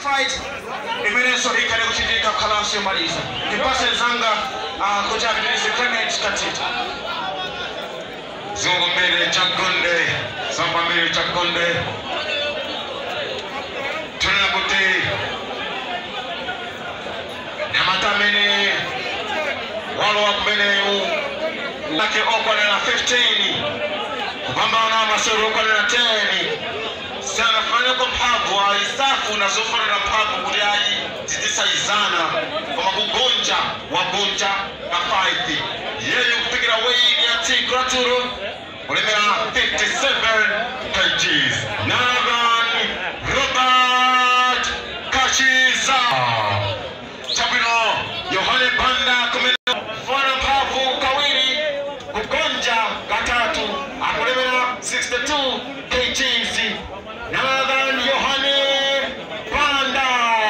fight imenenso ikale kuchitika khalanso yomaliza ndipase zanga uh, kuti apitirize clement katita zungu mbili chakonde samba mbili chakonde tuna kuti nyamata amene walowa kumeneyu lake okwanira 15 kupambana masewero okwanira 10 sanafanire ko mphamvu aisafu nazofanira mphamvu kuti ayi zidisayizana koma kugonja wagonja ka 5 yeyo kupikira weini ya tigraturo kulemera 57 kgs navan robert kachiza chabwino yohane banda kumene fana mphamvu kawiri kugonja katatu akulemera 62 kgs navan yohane banda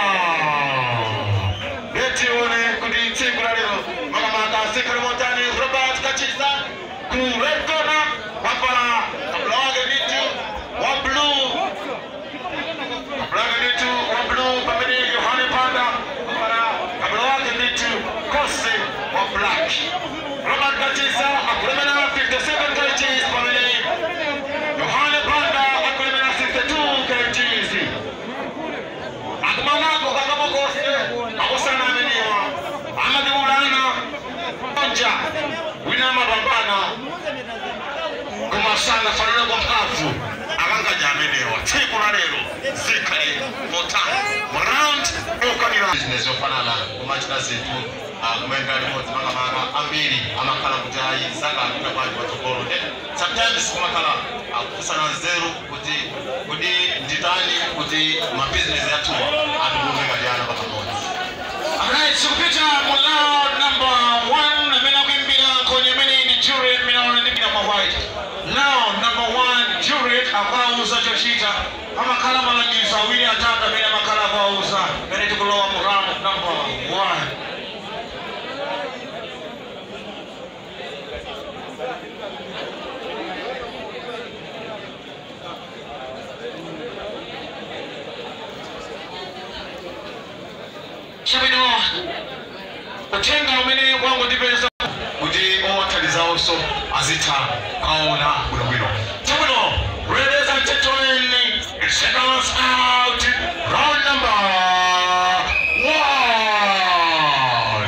letione kuti tsiku la lero makamaka sikhalimotani robert kachiza ku red corner wavala kabula wake vitu wa blue kabula wake vitu wa blue pamene yohane banda wavala kabula wake vitu kosi wa black robert kachiza akulemera 57 kgs pamene yohane banda akulemera 62 kgs akumanako kakabokose akusana ameniwa amadibulana onja wina amapambana kumasana fanana kwa mphamvu akanganya amenewa tsiku la lero zikhale motani round okwanira business yofanana kumachita zinthu kumaendera limodzi makamaka ambiri amakhala kuti ayi sakapita kwanje patsogolo sometimes kumakhala akufunsana nzeru kuti kuti nditani kuti mabizinesi yathuwa atibume ngatiana pamodzi Alright, sikupita mulao number one amene akuimbira nkhonya imene ndi Juliet Minaona ndi Mina White. Now number one Juliet akuwauza chochita amakhala malangizo awiri atatu amene amakhala akuwauza amene tikulowa mu round number one. Chabwino uthenga umene wangondipeza kuti owathandizawonso azitha kaona bwinobwino Chabwino, ladies and gentlemen, seconds out, round number one.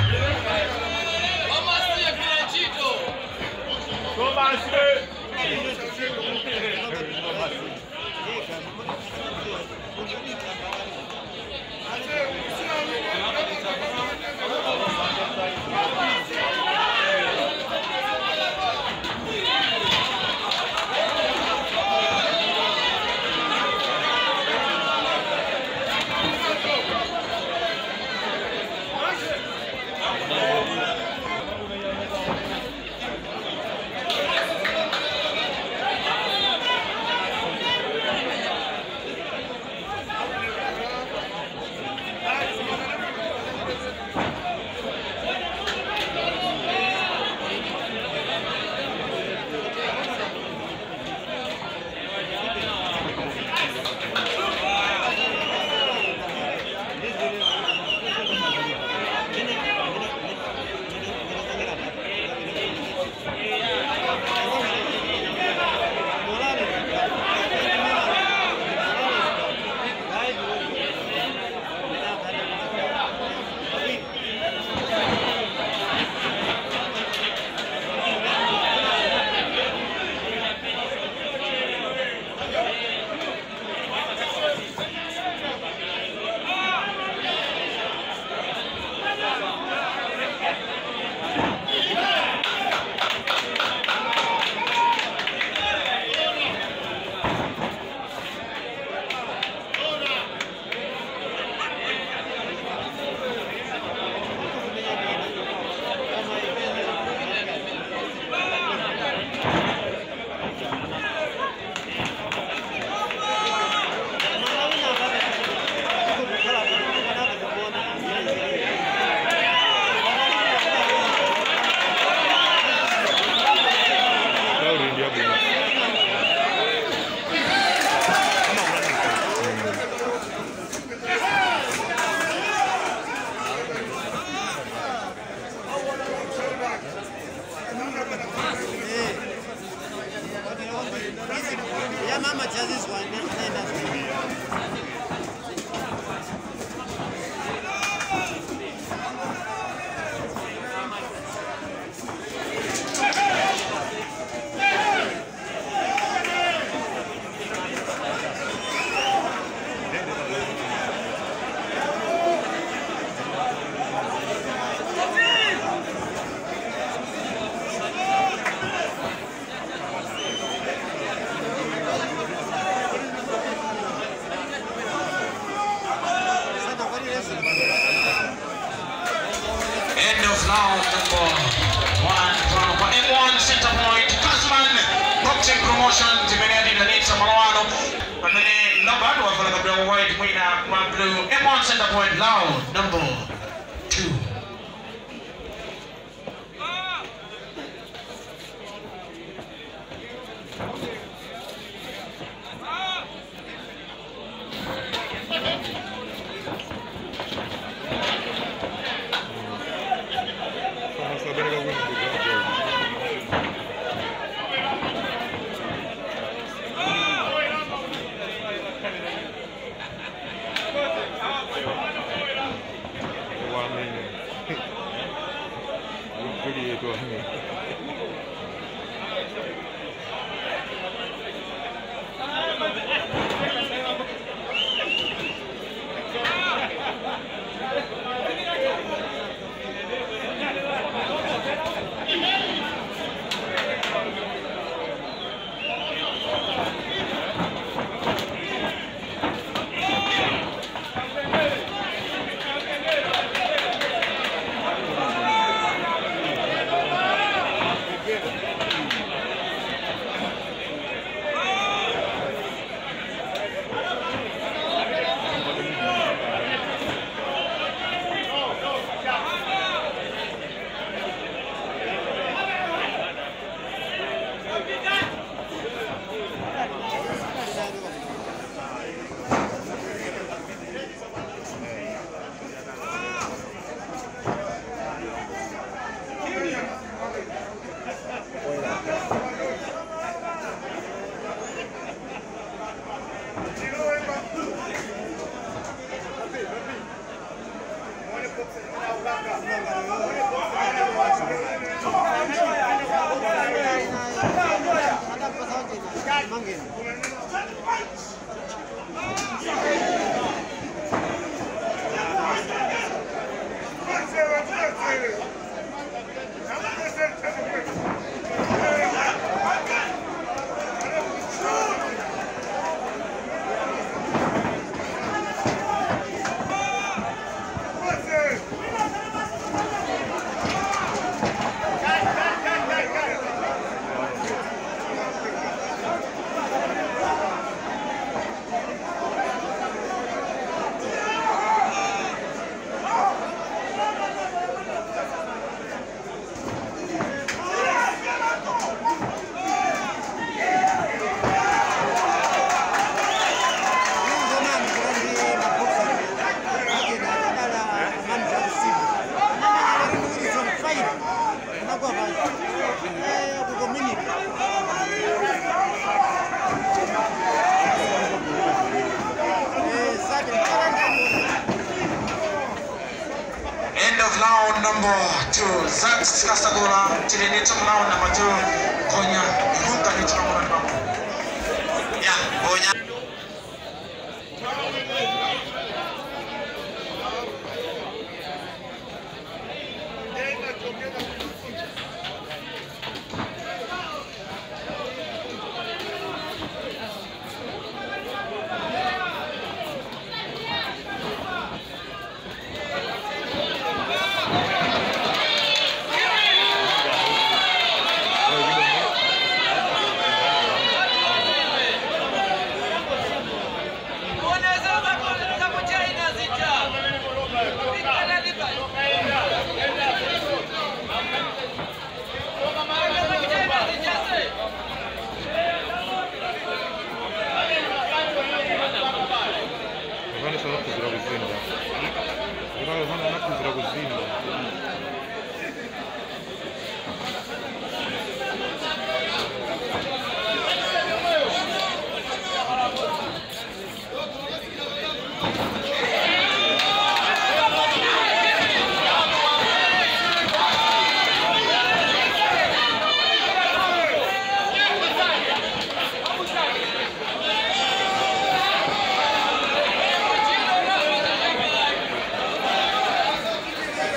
round number one. Round kwa M1 center point. Kazman Boxing Promotions imenyadi na Nitsa Malawano. And then number one wafala kabla white mwina kwa blue. M1 center point round number two. Sono sapere che quindi di Ugualmente. Non quelli tuoi amici. End of round number two. Zax Kasagura, Chilinito round number two. Konya, Hunta Nito round number Yeah, Konya. Иване са напко здрагозина. Иване са напко здрагозина. Thank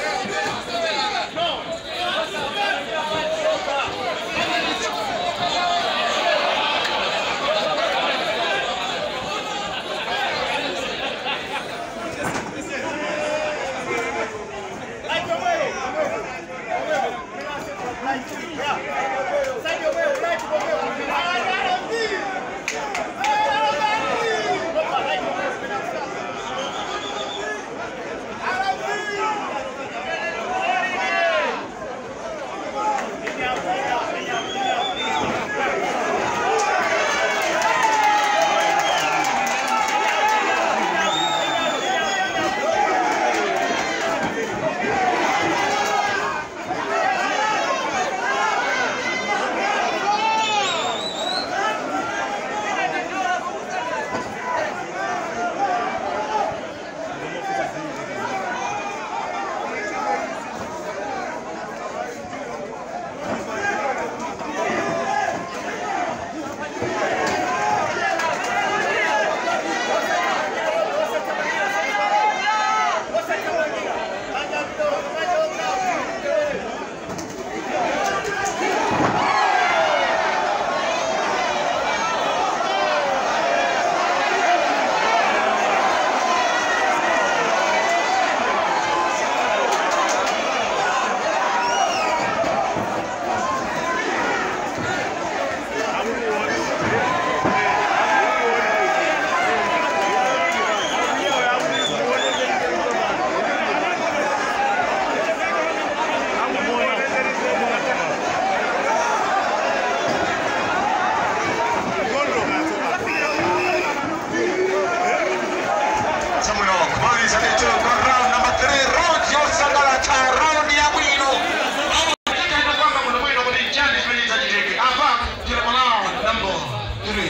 kumaliza letu kwa round number 3 round yosagala cha round ya bwino Katika kwamba kuna mwendo kwenye challenge kwenye tajiri. Hapa kila mwanao number 3.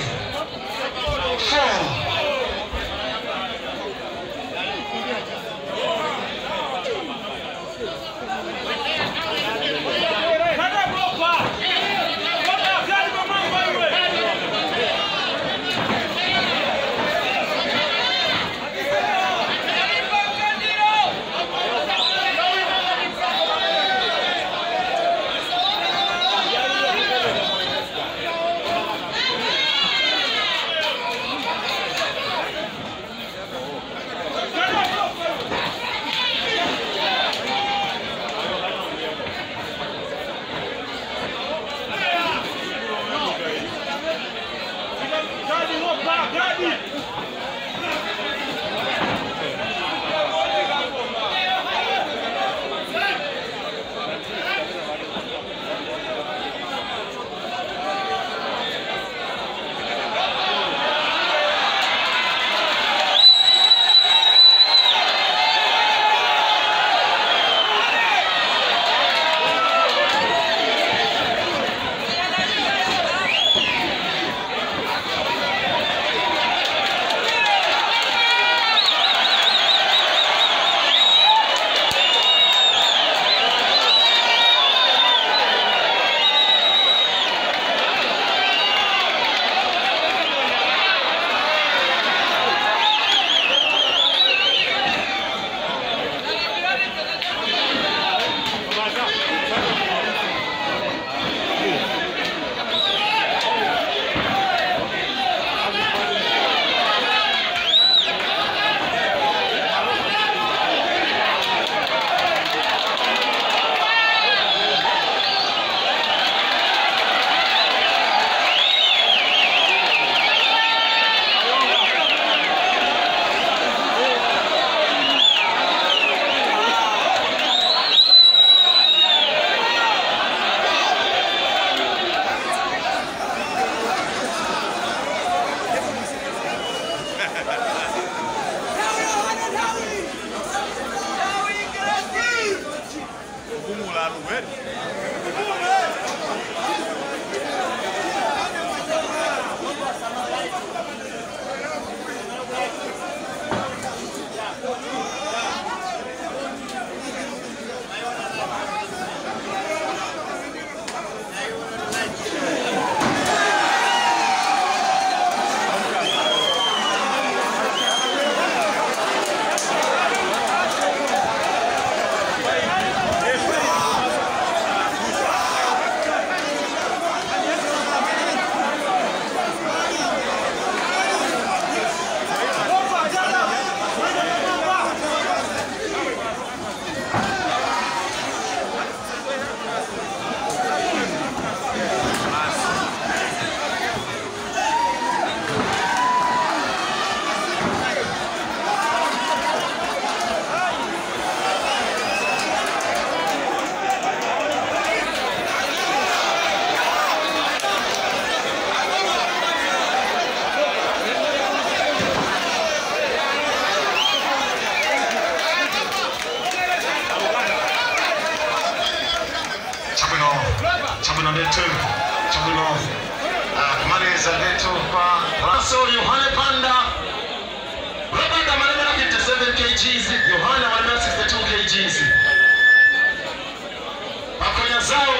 4 Chabuno, Chabuno letu, Chabuno ah, kumaliza letu kwa Raso Yohane Panda Robert Amaremera 57 kgs, Yohana Amaremera 62 kgs. Makonya zao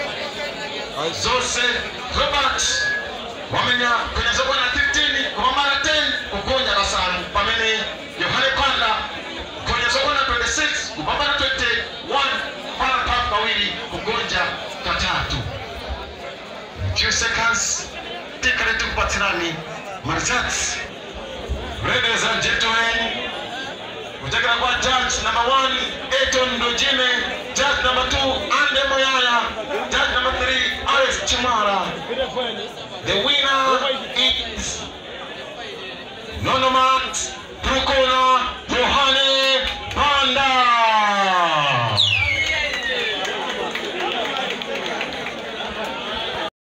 zose Robert wamenya kwenye zoko na 15 kwa mara 10 kukonya basanu pamene Yohane Panda kwenye zoko na 26 kupambana 21 para papu kawili kugonja katatu few seconds tikale tukupatirani marzat ladies and gentlemen kutoka kwa judge number one Eton Ndojime judge number two Ande Moyaya judge number three Alex Chimara the winner is Nonomat